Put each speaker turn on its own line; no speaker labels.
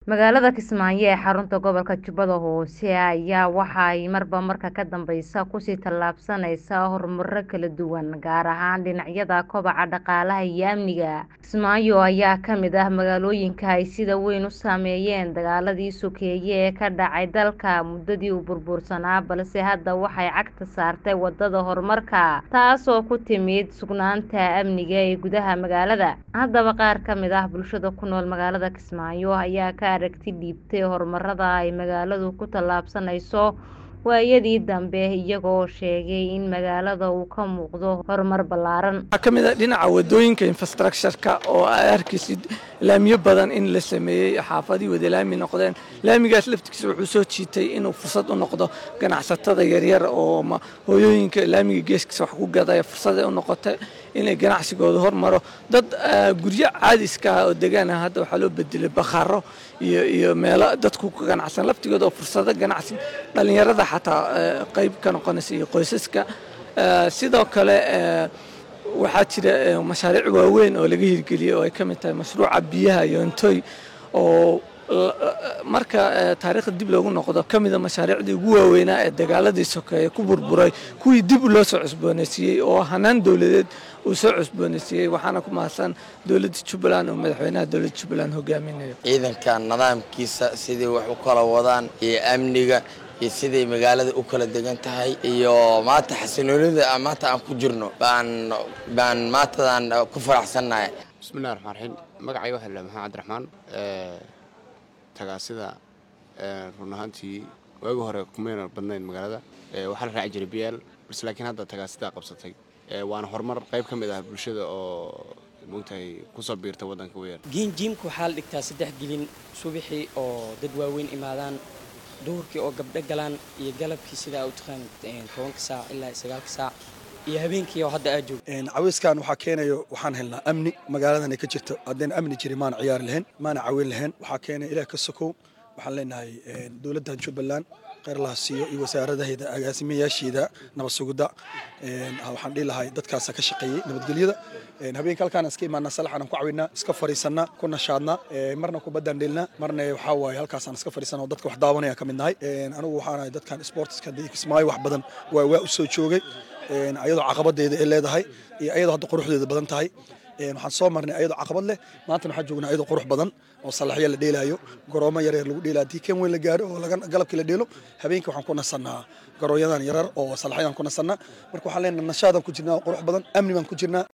magaalada kismaayo ee xarunta gobolka jubbada hoose ayaa waxa ay marba marka ka dambeysa kusii tallaabsaneysaa horumaro kala duwan gaar ahaan dhinacyada kobaca dhaqaalaha iyo amniga kismaayo ayaa kamid ah magaalooyinka ay sida weyn u saameeyeen dagaaladii sokeeye ee ka dhacay dalka muddadii uu burbursanaa balse hadda waxay cagta saartay wadada horumarka taasoo ku timid sugnaanta amniga ee gudaha magaalada haddaba qaar kamid ah bulshada ku nool magaalada kismaayo ayaa ka aragti dhiibtay horumarada ay magaaladu ku tallaabsaneyso waayadii dambe iyagoo sheegay in magaalada uu ka muuqdo horumar ballaaran
waxaa ka mid ah dhinaca wadooyinka infrastructureka oo ay arkaysid laamiyo badan in la sameeyey xaafadii wada laami noqdeen laamigaas laftigiisa wuxuu soo jiitay inuu fursad u noqdo ganacsatada yaryar oo hooyooyinka laamiga geeskiisa wax ku gadaya fursaday u noqotay inay ganacsigooda hormaro dad guryo caadiska ah oo degaan ah hadda waxaa loo bedelay bakhaaro iyo iyo meelo dadku ka ganacsan laftigooda oo fursado ganacsi dhallinyarada xataa qayb ka noqonaysa iyo qoysaska sidoo kale waxaa jira mashaariic waaweyn oo laga hirgeliyey oo ay ka mid tahay mashruuca biyaha yoontoy oo marka taariikhda dib loogu noqdo ka mida mashaariicdii ugu waaweynaa ee dagaaladii sokeeye ku burburay kuwii dib loo soo cusboonaysiiyey oo hanaan dowladeed uu soo cusboonaysiiyey waxaana ku mahadsan dowladda jubbaland oo madaxweynaha dowladda jubbaland hogaaminayo
ciidanka nidaamkiisa sidii wax u kala wadaan iyo amniga iyo siday magaalada u kala degan tahay iyo maanta xasiloonida maanta aan ku jirno baan baan maantadan ku faraxsannahay
bismillahi raxmaan raxiim magacayga waxaa la maxamed cabdiraxmaan tagaasida run ahaantii waagi hore kumayna badnayn magaalada waxaa la raaci jiray biyaal balse laakiin hadda tagaasidaa qabsatay waana horumar qayb ka mid ah bulshada oo mogtahay kusoo biirta waddanka weyar
giinjiimka waxaa la dhigtaa saddex gelin subaxii oo dad waaweyn imaadaan duhurkii oo gabdho galaan iyo galabkii sidaa u taqaan tobanka saac ilaa sagaalka saac iyo habeenkii oo hadda aad joogto
cawiiskan waxaa keenayo waxaan helnaa amni magaaladan ay ka jirto haddayna amni jirin maana ciyaari lahayn maana caweyn lahayn waxaa keenaya ilaah ka sokow waxaan leenahay dowladdan jubbaland kheyrlaha siiyo iyo wasaaradaheeda agaasimayaasheeda nabad sugidda waxaan dhihi lahay dadkaasa ka shaqeeyey nabadgelyada habeenka halkaan iska imaanaa salaxaan ku cawinaa iska fariisanaa ku nashaadnaa marna kubaddaan dheelnaa marna waxaa waaye halkaasaan iska fariisanaa oo dadka wax daawanaya ka mid nahay anigu waxaanahay dadkan sportiska kismaayo wax badan waa waa u soo joogay ayadoo caqabadeeda ay leedahay iyo ayadoo hadda quruxdeeda badan tahay waxaan soo marnay ayadoo caqabad leh maantana waxaan joognaa ayadoo qurux badan oo salaxyo la dheelaayo garoomo yaryar lagu dheelaa haddii kan weyn la gaaro oo galabkii la dheelo habeenkii waxaan ku nasannaa garoonyadan yarar oo salaxyadan ku nasannaa marka waxaan leenahay nashaadan ku jirnaa qurux badan amni baan ku jirnaa